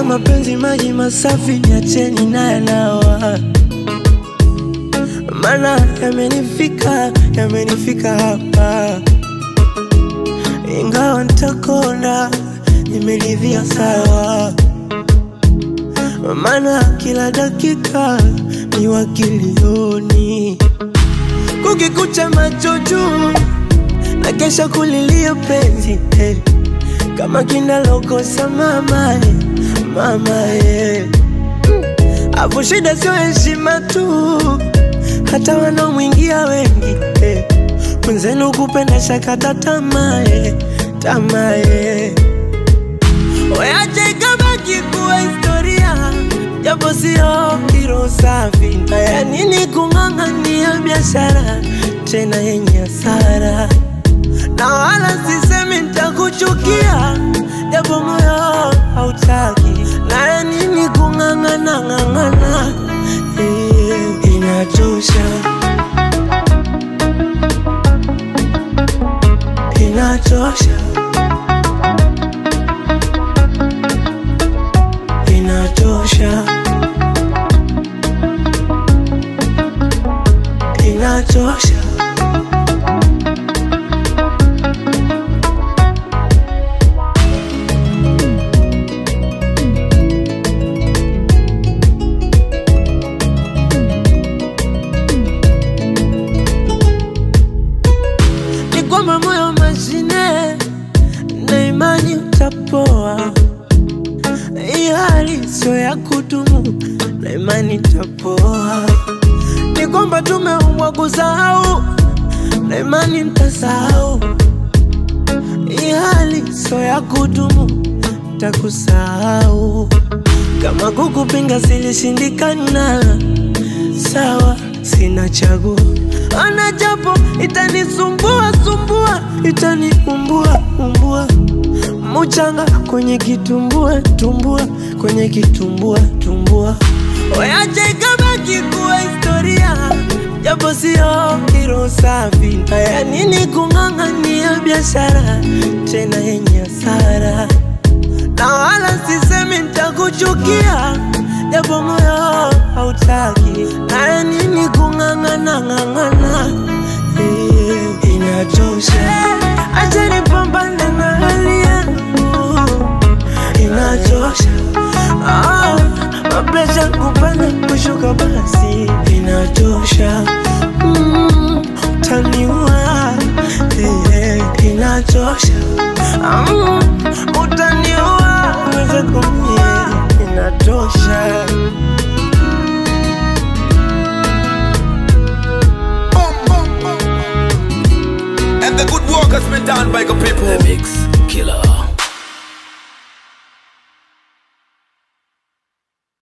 mapenzi maji masafi, niacheni na yanawa, mana yamenifika, yamenifika hapa, ingawa nitakonda, nimeridhia sawa, mana kila dakika ni wakilioni, kukikucha macho juu na kesha kulilia penzi eh. kama kinalokosa mama eh, mama eh. Afu shida sio heshima tu, hata wanaomwingia wengi eh. Mwenzenu kupenda shakata tamaa eh, tamaa eh. Weache ikabaki kuwa historia, japo sio hilo safi. Haya nini kung'ang'ania biashara tena yenye hasara, na wala sisemi nitakuchukia, japo moyo hautaki. Na ya nini kung'ang'ana ng'ang'ana, eh, inachosha, inachosha, inachosha, inachosha. ni kwamba moyo mashine na imani utapoa. Hii hali sio ya kudumu na imani itapoa. Ni kwamba tumeumbwa kusahau na imani nitasahau. Hii hali sio ya kudumu, takusahau. Kama kukupinga silishindikana, sawa, sina chaguo. Ana japo itanisumbua sumbua, itaniumbua umbua, muchanga kwenye kitumbua tumbua, kwenye kitumbua tumbua. Weache ikabaki kuwa historia, japo sio hilo safi. Haya nini kung'ang'ania biashara tena yenye hasara, na wala sisemi nitakuchukia, japo moyo hautaki. Haya nini kung'ang'ana ng'ang'ana, eh, inachosha. Acha nipambane na hali yangu, inachosha. Ah, mapresha kupanda kushuka basi inachosha. Mm, utaniua eh, inachosha. Mm, utaniua uweze kumie inatosha. Boom, boom, boom. And the good work has been done by the people. The Mix Killer.